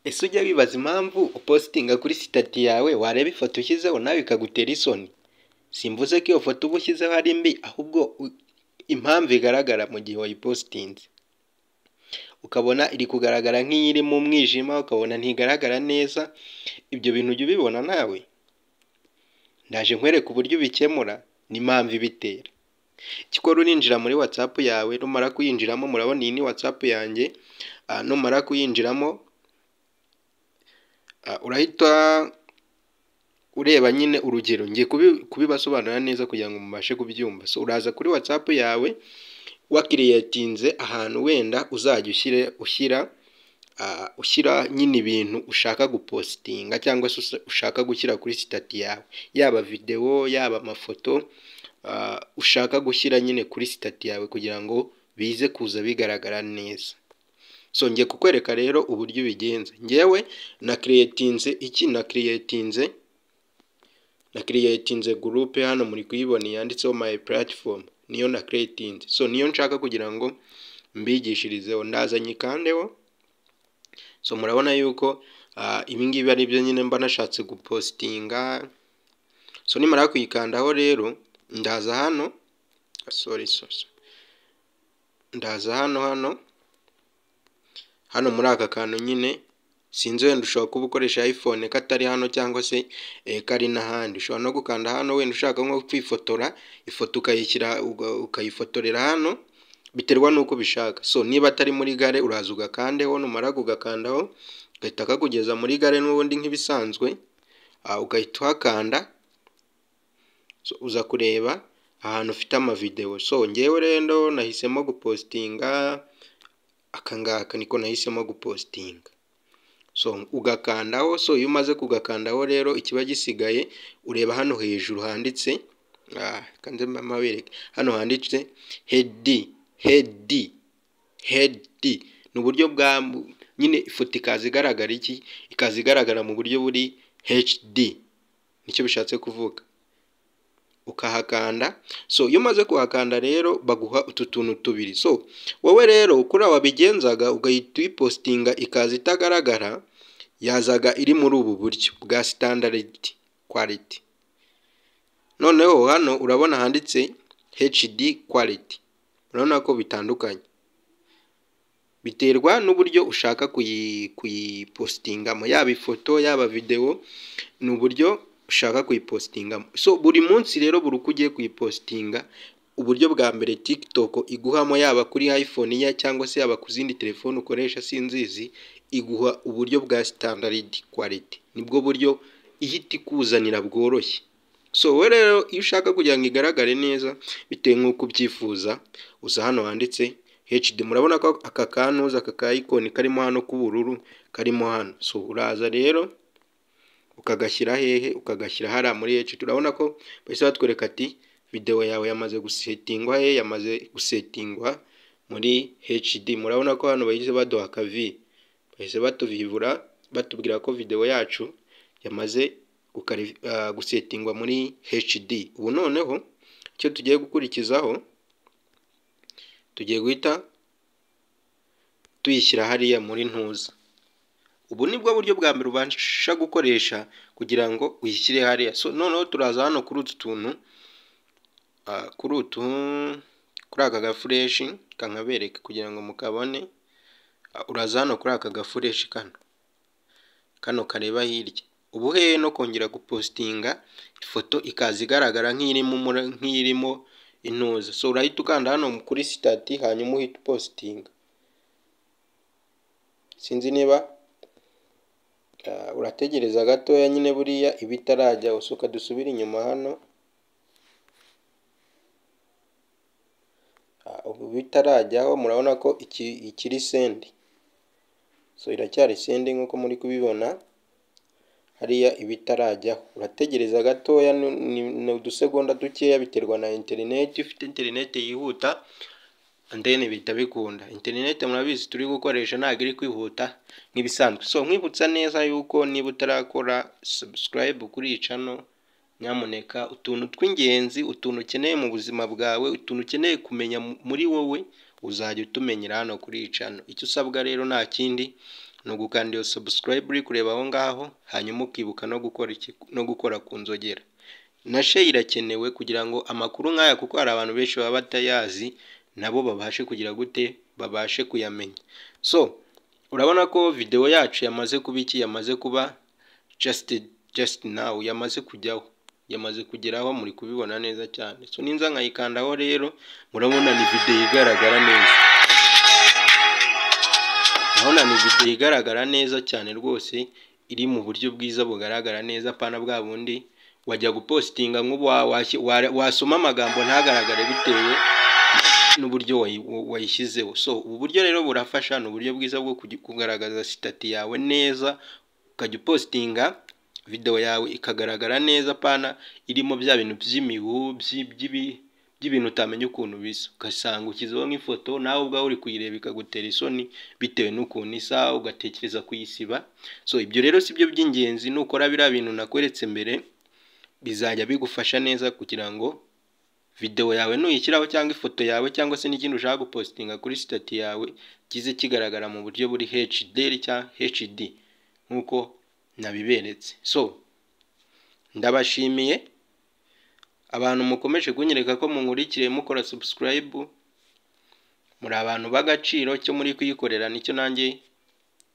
Ese ujya wibaza impamvu upositinga kuri sitati yawe wareba ifoto ushyizeho nawe ikagutera isoni? Simvuze ko iyo foto uba ushyizeho ari mbi ahubwo impamvu igaragara mu gihe wayipositinze. Ukabona iri kugaragara nk'iyiri mu mwijima, ukabona ntigaragara neza, ibyo bintu ujya ubibona nawe? Ndaje nkwereke uburyo ubikemura n'impamvu ibitera. Cyokora urinjira muri watsapu yawe, numara kuyinjiramo murabona iyi ni watsapu yanjye, numara kuyinjiramo urahita ureba nyine urugero, ngiye kubibasobanurira neza kugira ngo mubashe kubyumva. So uraza kuri watsapu yawe wakiriyetinze ahantu wenda uzajya ushyira ushyira nyine ibintu ushaka gupositinga cyangwa se ushaka gushyira kuri sitati yawe, yaba videwo, yaba amafoto ushaka gushyira nyine kuri sitati yawe kugira ngo bize kuza bigaragara neza. So ngiye kukwereka rero uburyo ubigenza. Njyewe nakiriyetinze iki? Nakiriyetinze nakiriyetinze gurupe hano muri kuyibona yanditseho mayi puratifomu niyo nakiriyetinze. So niyo nshaka kugira ngo mbigishirizeho, ndaza nyikandeho, so murabona yuko ibi ngibi ari byo nyine mba nashatse gupositinga, so nimara kuyikandaho rero ndaza hano sori sori, ndaza hano hano, hano muri aka kantu nyine sinzi wenda ushobora kuba ukoresha ayifone katari hano cyangwa se kari n'ahandi, ushobora no gukanda hano wenda ushaka nko kwifotora, ifoto ukayishyira ukayifotorera hano biterwa n'uko ubishaka. So niba atari muri gare uraza ugakandaho numara kugakandaho gahita kakugeza muri gare n'ubundi nk'ibisanzwe, ugahita uhakanda uza kureba ahantu ufite amavidewo. So njyewe rero nahisemo gupositinga aka ngaka niko nahisemo gupositinga. So ugakandaho, so iyo umaze kugakandaho rero ikiba gisigaye ureba hano hejuru handitse reka nze mpabereke, hano handitse hedi hedi hedi ni uburyo bwa nyine ifoto ikaza igaragara iki? Ikaza igaragara mu buryo buri hecidi nicyo bishatse kuvuga. Ukahakanda so iyo umaze kuhakanda rero baguha utu tuntu tubiri, so wowe rero kuriya wabigenzaga ugahita uyipositinga ikaza itagaragara, yazaga iri muri ubu buryo bwa sitandariti kwaliti. Noneho hano urabona handitse hecidi kwaliti urabona ko bitandukanye biterwa n'uburyo ushaka kuyipositingamo, yaba ifoto, yaba videwo ni uburyo ushaka kuyipositingamo. So buri munsi rero buri uko ugiye kuyipositinga uburyo bwa mbere tikitoko iguhamo yaba kuri ayifone ye cyangwa se yaba ku zindi telefone ukoresha sinzizi, iguha uburyo bwa sitandariti kwaliti nibwo buryo ihita ikuzanira bworoshye. So wowe rero iyo ushaka kugira ngo igaragare neza bitewe n'uko ubyifuza uza hano handitse hecidi murabona ko aka kantuza aka ka ayikoni karimo hano k'ubururu karimo hano, so uraza rero ukagashyira hehe? Ukagashyira hariya muri hecidi. Urabona ko bahise batwereka ati videwo yawe yamaze gusetingwa hehe? Yamaze gusetingwa muri hecidi. Murabona ko hano bahise baduha akavi, bahise batuvivura batubwira ko videwo yacu yamaze gusetingwa muri hecidi. Ubu noneho icyo tugiye gukurikizaho tugiye guhita tuyishyira hariya muri ntuza. Ubu nibwo buryo bwa mbere ubasha gukoresha kugira ngo uyishyire hariya. So noneho turaza hano kuri utu tuntu kuri utu kuri aka gafureshi reka nkabereke kugira ngo mukabone, uraza hano kuri aka gafureshi kano, kano kareba hirya. Uba uhehe no kongera gupositinga ifoto ikaza igaragara nk'irimo intuza. So urahita ukanda hano kuri sitati hanyuma uhita upositinga. Sinzi niba urategereza gatoya nyine buriya iba itarajyaho, so dusubire inyuma hano ubu bitarajyaho murabona ko ikiri sendi, so iracyari sendi nk'uko muri kubibona hariya iba itarajyaho. Urategereza gatoya ni udusegonda dukeya biterwa na interineti, iyo ufite interineti yihuta deni bihita bikunda. Interineti murabizi turi gukoresha ntabwo iri kwihuta nk'ibisanzwe, so nkwibutsa neza yuko niba utarakora sabusikarayibu kuri iyi cano nyamuneka utuntu tw'ingenzi, utuntu ukeneye mu buzima bwawe, utuntu ukeneye kumenya muri wowe uzajya utumenyera hano kuri iyi cano. Icyo usabwa rero nta kindi ni ugukanda iyo subscribe uri kureba aho ngaho hanyuma ukibuka no gukora iki no gukora ku nzogera na share irakenewe kugira ngo amakuru nk'aya kuko hari abantu benshi baba batayazi nabo babashe kugira gute babashe kuyamenya so urabona ko videwo yacu yamaze kuba iki yamaze kuba just just now yamaze kujyaho yamaze kugeraho muri kubibona neza cyane so ninza nkayikandaho rero murabona ni videwo igaragara neza urabona ni videwo igaragara neza cyane rwose iri mu buryo bwiza bugaragara neza pana bwa bundi wajya gupositinga nk'ubu wa- washyi- wa- wasoma amagambo ntagaragare bitewe n'uburyo wayi- wayishyizeho so ubu buryo rero burafasha ni uburyo bwiza bwo kugi- kugaragaza sitati yawe neza ukajya upositinga videwo yawe ikagaragara neza pana irimo bya bintu by'imibu by'i- by'ibi- by'ibintu utamenya ukuntu bisa ugasanga ushyizeho nk'ifoto nawe ubwawe uri kuyireba ikagutera isoni bitewe n'ukuntu isa ugatekereza kuyisiba so ibyo rero si byo by'ingenzi nukora biriya bintu nakweretse mbere bizajya bigufasha neza kugira ngo videwo yawe nuyishyiraho cyangwa ifoto yawe cyangwa se n'ikindi ushaka gupositinga kuri sitati yawe kize kigaragara mu buryo buri HD cyangwa HD nk'uko nabiberetse so ndabashimiye abantu mukomeje kunyereka ko munkurikire mukora subscribe muri abantu b'agaciro cyo muri kuyikorera nicyo nanjye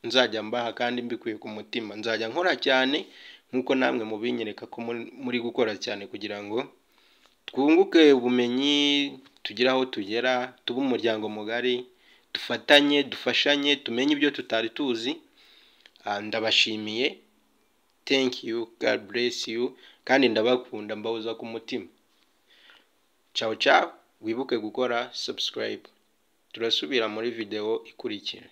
nzajya mbaha kandi mbikuye ku mutima nzajya nkora cyane nk'uko namwe mubinyereka ko muri- muri gukora cyane kugira ngo twunguke ubumenyi tugire aho tugera tube umuryango mugari dufatanye dufashanye tumenye ibyo tutari tuzi Ah, ndabashimiye thank you god bless you kandi ndabakunda mbahoza ku mutima ciao ciao wibuke gukora subscribe turasubira muri video ikurikira